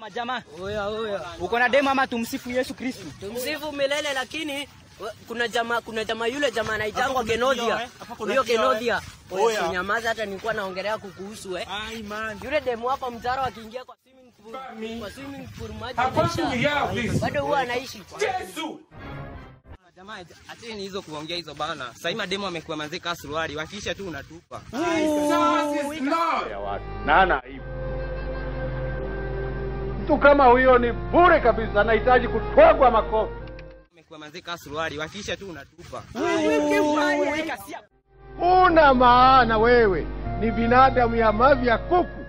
Majamaa, Oya oya. uko na demo ama tumsifu Yesu Kristo? Tumsifu milele lakini we- kuna jamaa kuna jamaa yule jamaa anaitangwa kuna Kenodia. kioo, eh? Hapa kuna Huyo kioo, eh? Kenodia. Oya Oya. usinyamaze hata nilikuwa naongelea kukuhusu eh. Ai man. Yule demu hapa mtaro akiingia kwa swimming pool, kwa swimming pool maji Hapaswi inaisha. kuyaa please. Bado huwa anaishi. Yesu. Jamaa, acheni hizo kuongea hizo bana. Sasa hivi mademo amekuwa mazeka suruali, wakiisha tu unatupa. Jesus is Lord. ya watu na hana aibu. Mtu kama huyo ni bure kabisa, anahitaji kutwagwa makofi. Amekuwa mazeka suruali, wakiisha tu unatupa. Una maana wewe ni binadamu ya mavi ya kuku.